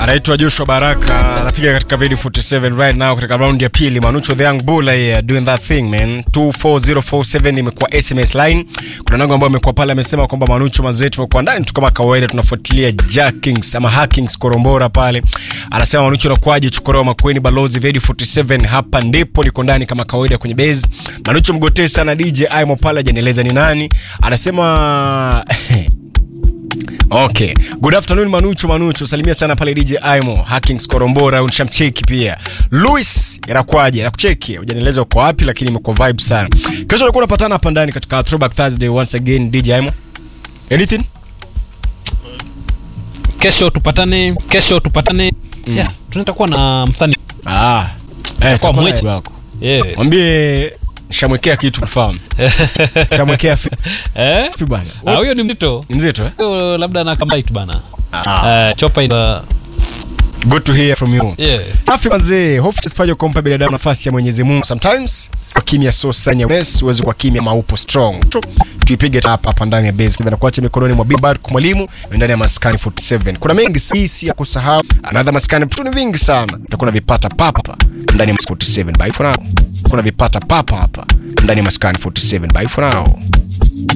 anaitwa Joshua Baraka anapiga katika video 47 right now katika round ya pili. Manucho the young bull here doing that thing man. 24047 imekuwa SMS line. Kuna nango ambayo amekuwa pale amesema kwamba Manucho mazetu tumekuwa ndani tu kama kawaida tunafuatilia jackings ama hackings korombora pale. Anasema Manucho anakuaje chukoroa makweni balozi video 47 hapa ndipo niko ndani kama kawaida kwenye base. Manucho mgotee sana DJ Aimo pale hajanieleza ni nani. Anasema Okay. Good afternoon Manucho Manucho. Salimia sana pale DJ Aimo, Hackings Korombora, unishamcheki pia. Louis inakwaje? Nakucheki. Hujanieleza uko wapi lakini imekuwa vibe sana. Kesho tulikuwa tunapatana hapa ndani katika Throwback Thursday once again DJ Aimo. Anything? kesho tupatane kesho tupatane mm. yeah, tunaweza kuwa na msanii Ah. Eh, Kwa tuko mweche. naye wako. yeah. Mwambie shamwekea kitu kufahamu. Shamwekea fi eh? fi bwana. Ah, huyo ni mzito Ni mzito eh? Huyo labda na kambait bana Ah. uh, chopa ita Good to hear from you. yeah. Safi wazee, hofu isifanye kumpa binadamu nafasi ya Mwenyezi Mungu. Sometimes kwa kimya so sign ya weakness, huwezi kwa kimya maupo strong. Tu- Tuipige hapa hapa ndani ya base. Kwa kuacha mikononi mwa Bibar kwa mwalimu ndani ya maskani 47. Kuna mengi si ya kusahau. Another maskani vitu ni vingi sana. Utakuwa vipata papa hapa ndani ya maskani 47. Bye for now. Kuna vipata papa hapa ndani ya maskani 47. Bye for now.